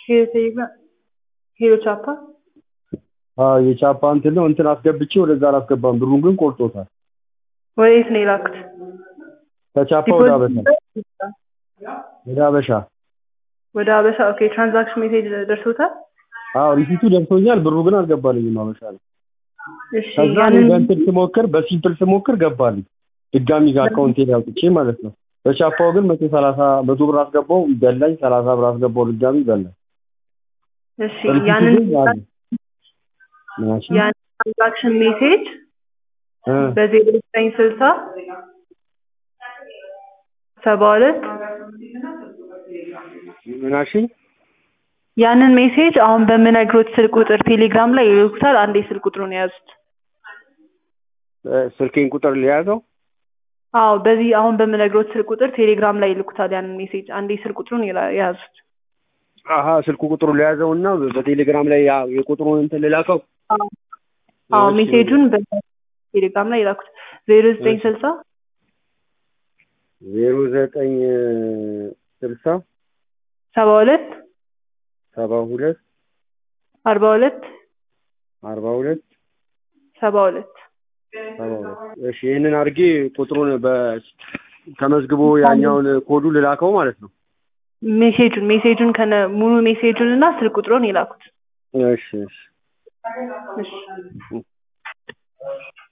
ሄሎ ቴሌግራም ሄሎ ቻፓ አዎ የቻፓ እንትን ነው እንትን አስገብቼ ወደዛ አላስገባም ብሩን ግን ቆርጦታል ወዴት ነው የላኩት? ከቻፓ ወደ አበሻ ወደ አበሻ ወደ አበሻ ኦኬ። ትራንዛክሽን ሜሴጅ ደርሶታል? አዎ ሪሲቱ ደርሶኛል ብሩ ግን አልገባልኝም አበሻ ላይ እሺ ከዛ እኔ ያንን በእንትን ስሞክር በሲምፕል ስሞክር ገባልኝ ድጋሚ ጋር አካውንቴ ላይ አውጥቼ ማለት ነው በቻፓው ግን መቶ ሰላሳ መቶ ብር አስገባው በላኝ ሰላሳ ብር አስገባው ድጋሚ በላኝ እሺ ሪሲቱ ያንን ግን አለ ምናሽ ያንን ትራንዛክሽን ሜሴጅ እ በዜሮ ዘጠኝ ስልሳ ሰባ ሁለት ምናሽ ያንን ሜሴጅ አሁን በምነግሮት ስልክ ቁጥር ቴሌግራም ላይ ይልኩታል። አንዴ ስልክ ቁጥሩን የያዙት። ስልኬን ቁጥር ሊያዘው አዎ በዚህ አሁን በምነግሮት ስልክ ቁጥር ቴሌግራም ላይ ይልኩታል ያንን ሜሴጅ። አንዴ ስልክ ቁጥሩን ይላ- የያዙት። አሀ ስልኩ ቁጥሩ ሊያዘው እና በቴሌግራም ላይ ያ የቁጥሩን እንትን ልላከው አዎ እሺ። ሜሴጁን በቴሌግራም ላይ ይላኩት። ዜሮ ዘጠኝ እሺ። ስልሳ ዜሮ ዘጠኝ ስልሳ ሰባ ሁለት ሰባ ሁለት አርባ ሁለት አርባ ሁለት ሰባ ሁለት ሰባ ሁለት እሺ ይህንን አድርጌ ቁጥሩን በ ተመዝግቦ ያኛውን ኮዱ ልላከው ማለት ነው ሜሴጁን ሜሴጁን ከነ ሙሉ ሜሴጁን እና ስልክ ቁጥሩን ይላኩት። እሺ እሺ እሺ